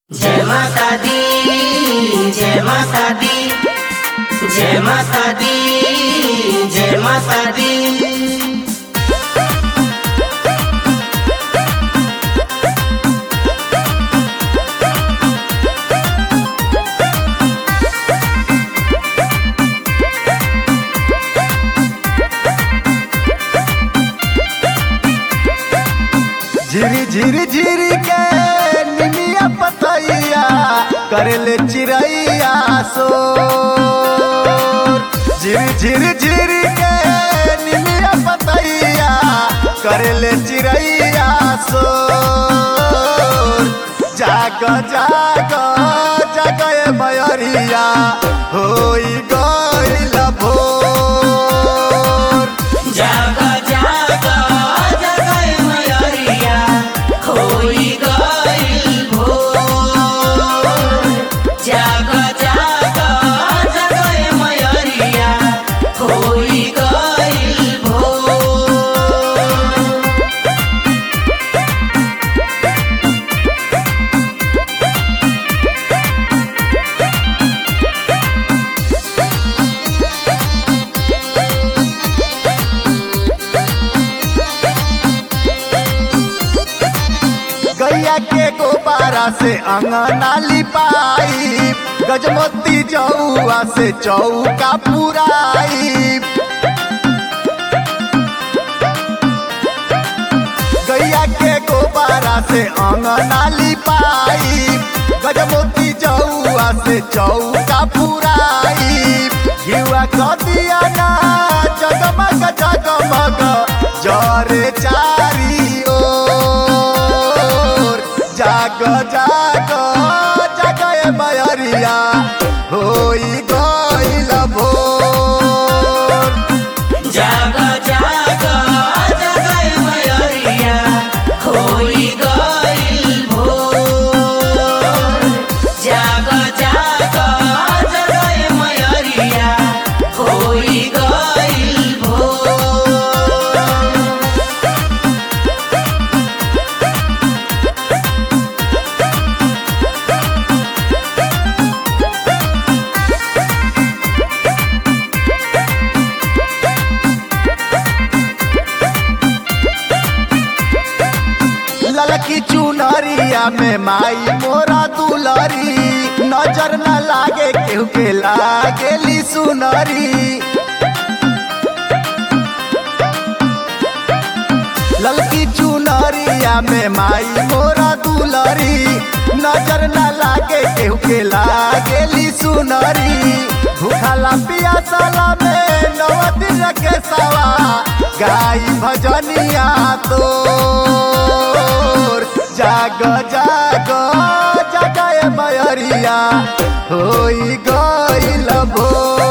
जय माता दी जय माता दी जय माता दी जय माता दी झिरी झिरी झिरी के निमिया पतैया करेले चिड़ैया सो झिरी झिरी झिरी के निमिया पतैया करेले चिड़ैया सो जाग जाग जाग ए मयरिया होई गइल भोर जाग जाग जगय मयरिया होई गइल भोर जाग जाग जगय मयरिया होई गइल भोर गैया के गोबारा से अंगना लिपाई गजमोती जौआ से चौका पुराई गैया के गोबारा से अंगना लिपाई गजमोती जौआ से चौका पुराई युवा कदिया ना जगमग जगमग जरे चारी ओर जाग जाग जाग ए मयरिया होई गइल भोर जाग जाग जगय मयरिया होई गइल भोर जाग जाग जगय मयरिया होई गइल भोर ललकी चुनरिया में माई मोरा दुलरी नजर न लागे केहू के लागेली सुनरी ललकी चुनरिया में माई मोरा दुलरी नजर न लागे केहू के लागेली सुनरी भूखला पियासला में नव दिन के सवा गाई भजनिया तोर जाग जाग जाग ए मयरिया होई गइल भोर